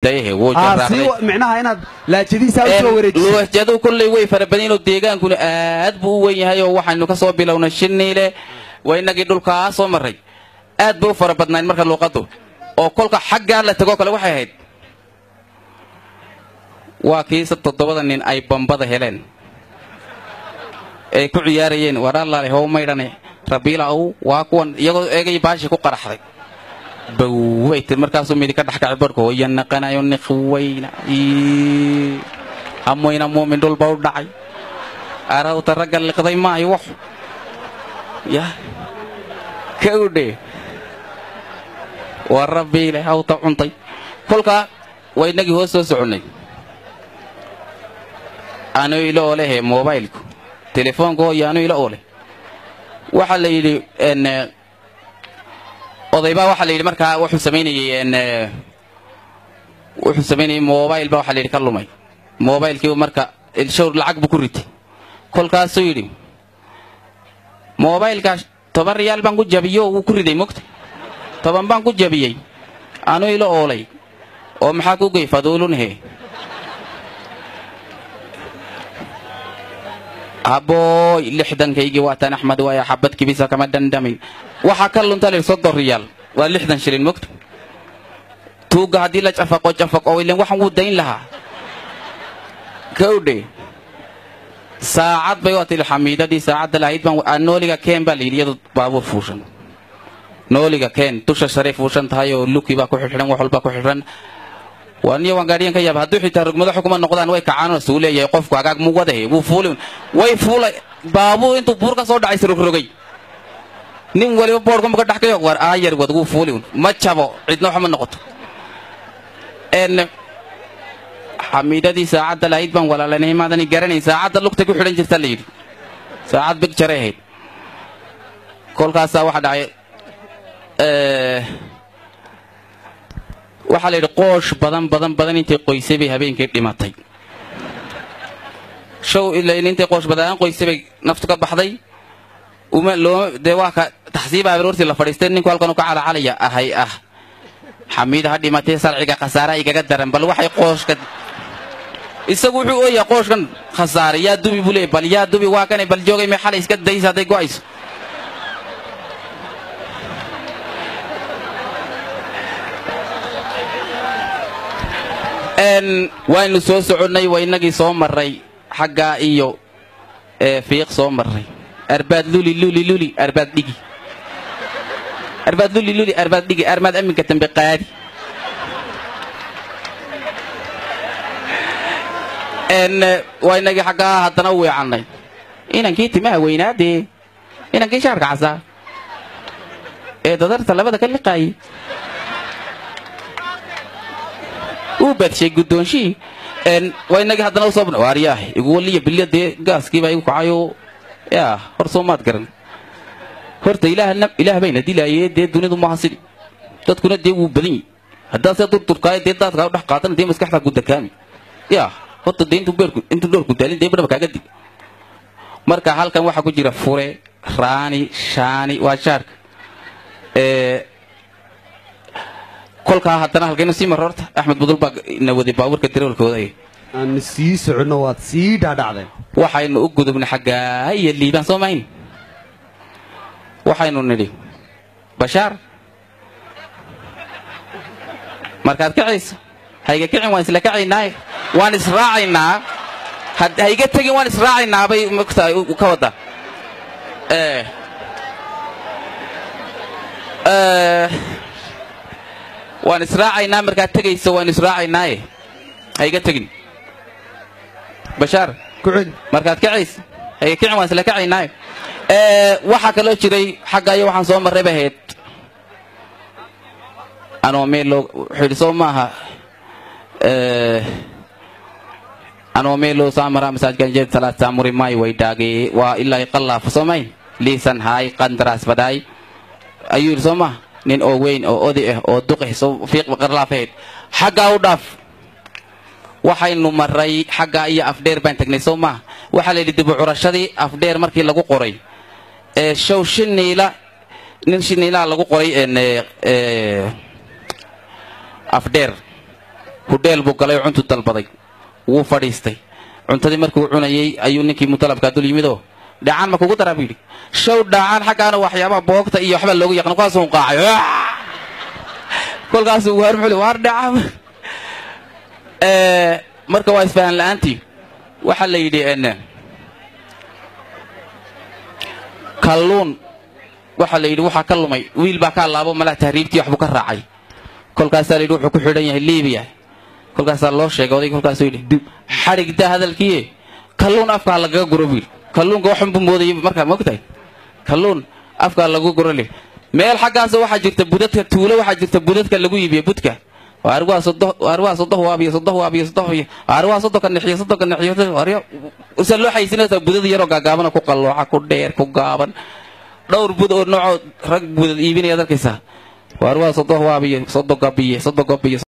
dayahe wuu Ah, jaraaqday sii wa- micnaha inaad laajadiisa u soo wareejiso luwajadu kolley way fara badan inuu deegaankuna aad buu u wen yahay oo waxaynu ka soo bilownay shiniile waa inagii dhulkaa soo maray aad bay u fara badnayn marka luuqaddu oo kolka xaggaa la tegoo kale waxay ahayd waa kiise toddobada nin ay bambada heleen ay ku ciyaarayeen waraalaale how maydhane rabiila ow waa kuwan iyagoo eegay baashi ku qaraxday baway tir markaasuu midi ka dhex kacay barhko iyo naqanayo niqweyna ii, hamoyna muumin dhulba u dhacay arawta ragga liqday maayo wax ya kawdhe waa rabiile hawta cuntay kolkaa waa inagii hoos soo soconnay anuu ilo olehe mobaylku telefoonka iyo anuu ilo ole waxaa la yidhi n odaybaa waxaa la yidhi markaa wuxuu samaynayey n wuxuu samaynayey mobayl baa waxaa la yidhi ka lumay mobaylkii marka showr lacag buu ku ritay kolkaasuu yidhi mobaylka toban riyaal baan ku jabiyo wuu ku riday mogta toban baan ku jabiyey anuu ilo oolay oo maxaa ku gey faduulunhe habooy lixdankaygii waataan axmed waaya xabad kibisa kama dhandhamin waxaa ka lunta lir soddon riyaal waa lixdan shilin mogto tuugga haddii la cafaqo cafaqo ilen waxaan wuu dayn lahaa kowdhe saacad bay waa tili xamiidadii saacadda lahayd baan aa nooliga keen baa layidhi iyadu baabuur fuushan nooliga keen dusha sharay fuushan tahay oo luki baa ku xidhan wax walbaa ku xidhan waa niyo waan gaadhiyan ka yaaba hadduu xitaa rugmado xukuma noqdaan way kacaanoo suu leeyahay qofku hagaag mu wadahe wuu fuulin way fuulay baabuur intuu buur ka soo dhacay srogrogay nin waliba boorka maka dhex kayo war aayar wad wuu fuulin ma jabo cidna wax ma noqoto n xamiidadii saacadda lahayd baan walaalanay maadani garanayn saacadda lugta ku xidhan jirta la yidhi saacad big jaray ahayd kolkaasaa waxa dhacay waxaa la yidhi qoosh badan badan badan intay qoysay bay habeenkii dhimatay show ilayn intay qoosh badan aan qoysay bay naftu ka baxday uma looma dee waa ka taxsiiba aroortii la fadhiistay ninku halkan uu ka calacalaya ahay ah xamiida ha dhimatay sarciga khasaaraha igaga daran bal waxay qooshka isagu wuxuu ooyaa qooshkan khasaaray yaa dubi buu leeyay bal yaa dubi waa kanay bal joogay may xalay iska daysa hadday go'ayso n waynu soo soconnay waa inagii soo marray xaggaa iyo ee fiiq soo marray arbaad luli luli luli arbaad dhigi arbaad luli luli arbaad dhigi armaad aminka dambe qaadi n waa inagii xaggaa haddana u weecannay inankii timaha weynaadee inankii shaarka casaa ee dadarta labada ka liqaayay uu baadshay guddoonshihii waa inagii haddana usoo bna waaryaah igu waliya bilya dee gaaskiibaa igu kacayo yaa hor soo maad garan horta ilaahna ilaah bayna dilaayee dee dunidu maaha sidhi dadkuna dee wuu badan yi haddaad see durdurkaayo dee daadkaa u dhex qaadana dee maskaxdaa gudakaami yaa horta dee intuu beerku intuu dhoorku daalin dee badhaba kaaga dig marka halkan waxaa ku jira fure raani shaani waa shaarka kolkaa haddana halkaynu sii marro horta axmed budul baa na waday baabuurka daroolkooda aan sii soconno waad sii dhaadhacdeen waxaynu u gudubnay xaggaa iyo liibaan soo mahayn waxaynu nidhi bashaar markaad kacayso hayga kicin waan isla kacaynaaye waan israacaynaa had- hayga tegin waan israacaynaa bay mogtahay u- ka wadda Eh. Eh. waan israacaynaa markaad tegayso waan israacaynaaye hayga tegin bashaar ku celi markaad kacayso hayga kicin waan isla kacaynaaye Eh, waxaa kaloo jiray xagga iyo waxaan soo marray bay ahayd anoo meel loo wuxuu yidhi soo maaha Eh, anoo meel loo saamara masaajkan jeed salaad saamuri maayo way dhaagee waa ilaa qallaaf soo may liisan haay qandaraas badhaay ayuu yidhi soo maaha nin oo weyn oo odi ah oo duqih soo fiiq qarlaafaheed xaggaa u dhaaf waxaynu maray xaggaa iyo afdheer baan tagnay soo maaha waxaa la yidhi dib u curashadii afdheer markii lagu qoray ee show shiniila nin shiniilaa lagu qoray een, ee, ee, afdheer hudheel buu galay oo cuntu dalbaday wuu fadhiistay cuntadii markuu cunayey ayuu ninkii mutalabkaa dul yimidoo dhacaan ma kugu daraa buu yidhi show dhacaan xaggaana waxyaabaha boogta iyo waxbaa loogu yaqaan kolkaasuu qaacay kolkaasuu waar muxuu waar dhaca marka waa isfahan la'aantii waxaa la yidhi kalluun waxaa la yidhi waxaa ka lumay wiil baa ka allaabo malaa tahriibtii waxbuu ka raacay kolkaasaa la yidhi wuxuu ku xidhan yahay libiya kolkaasaa loo sheegay odayg kolkaasuu yidhi xadhigda hadalkiiye kalluun afkaa lagaga guro buu yidhi kalluunka waxun buu moodayay markaa mogtahay kalluun afkaa lagu guro le meel xaggaas waxaa jirta budadka tuulo waxaa jirta budadka lagu iibiyo budka waarwaa sodo waarwaa sodoh waabiyo sodoh waabiyo sodoh iyo waarwaa sodonka nixiyo sodonka nixiyo waaryo usa loo xaysinaysaa budad yaroo gaagaabana ku qallooca ku dheer ku gaaban dhowr bud oo noocoo rag budad iibinaya arkaysaa waarwaa sodoh waabiyo sodoga biye sodoga biyo